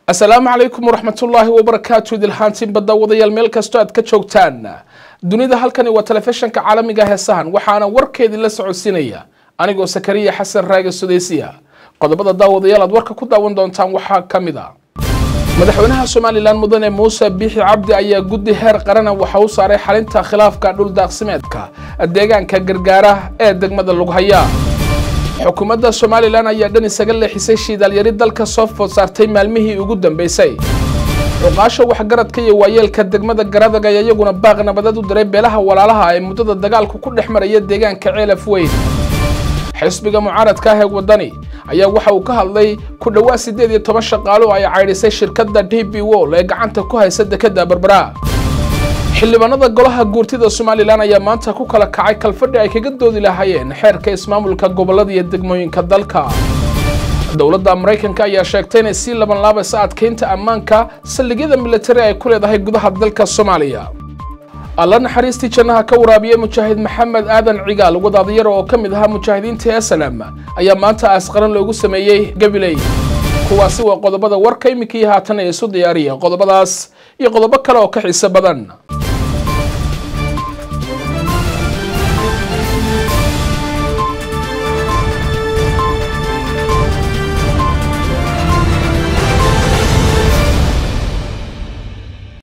asalaamu calaykum waraxmatullaahi wabarakaatu idilhaantiin badda wadayaal meel kastoo aad ka joogtaan dunida halkani waa telefishanka caalamiga heesahan waxaana warkeedii la socodsiinaya anigoo sakariya xasan raage sudeysiya qodobada daawadayaal aad warka ku daawan doontaan waxaa ka mid a madaxweynaha somalilan mudane muuse biixi cabdi ayaa guddi heer qarana waxa u saaray xalinta khilaafka dhuldaaqsimeedka deegaanka gargaara ee degmada lughaya xukuumadda somalilan ayaa dhan isaga leexisay shiidaalyari dalka soo food saartay maalmihii ugu dambeysay cuqaasha waxgaradka iyo waayeelka degmada garadag ayaa iyaguna baaq nabadeed u diray beelaha walaalaha ee muddada dagaalku ku dhex maraya deegaanka ceelaf weyn xisbiga mucaaradka ah ee wadani ayaa waxa uu ka hadlay ku dhowaad siddeed iyo toban shaqaalo ay caydhisay shirkadda d b wol ee gacanta ku haysa dekeda berbera xildhibaanada golaha guurtida somalilan ayaa maanta ku kala kacay kalfadhi ay kaga doodi lahaayeen xeerka ismaamulka gobolada iyo degmooyinka dalka dowladda maraykanka ayaa sheegtay inay sii laban laabaysa adkeynta ammaanka saldhigyada militari ay ku leedahay gudaha dalka soomaaliya alla naxariistii jannaha ka waraabiyey mujaahid maxamed aadan cigaal wadaadayar oo ka mid ahaa mujaahidiinta esalam ayaa maanta aasqaran loogu sameeyey gabiley kuwaasi waa qodobada warka iminkii haatan ee isu diyaariya qodobadaas iyo qodobo kale oo ka xiiso badan